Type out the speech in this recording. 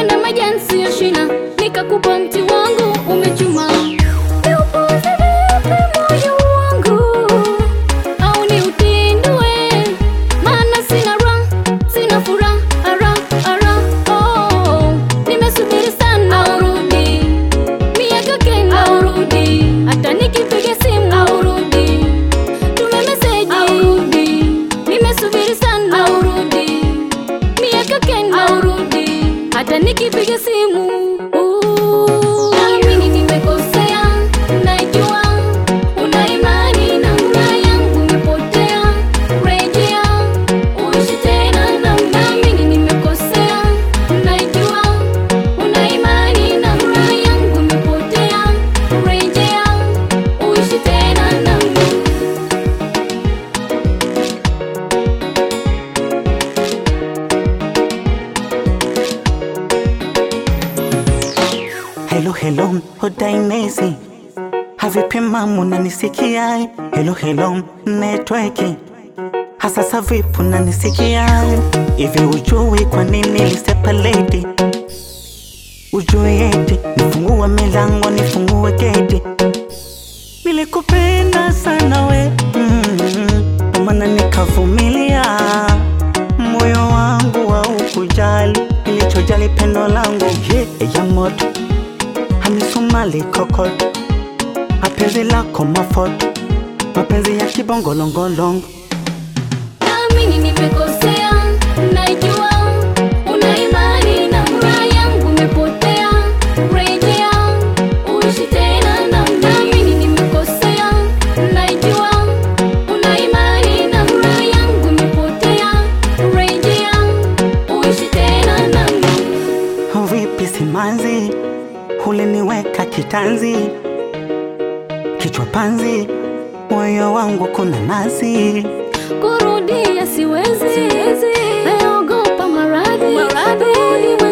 Nilipanda majani siyo shina, nikakupa mti wangu umechuma. Niupuuze vipi moyo wangu, au niutindue? Maana sina raha, sina furaha, ara, ara, oh. Nimesubiri sana urudi, miaka kenda urudi, hata nikipiga simu aurudi, tume meseji aurudi, nimesubiri sana urudi, miaka kenda urudi, hata nikipiga simu Naamini nimekosea, najua una imani na furaha yangu imepotea. Rejea uishi tena na naamini nimekosea, najua una imani na furaha yangu imepotea. Rejea uishi tena nami. Hello, hello, Odainesi. Havipi mamu unanisikia? Hello, hello, network. Hasasa vipi unanisikia? Hivi ujui kwa nini nilisepaleti? Ujui eti nifungue milango nifungue geti. Nilikupenda sana we mm, kwa maana nikavumilia. Moyo wangu haukujali, ilichojali pendo langu yeah, ya moto hamisumali kokoto, mapenzi lako mafoto, mapenzi ya kibongolongolongo Naamini nimekosea, najua una imani na furaha yangu imepotea. Rejea uishi tena nami. Naamini nimekosea, najua una imani na furaha yangu imepotea. Rejea uishi tena nami. Vipi simanzi, uliniweka kitanzi, kichwa panzi, moyo wangu kuna nasi. Kurudia siwezi, naogopa maradhi, maradhi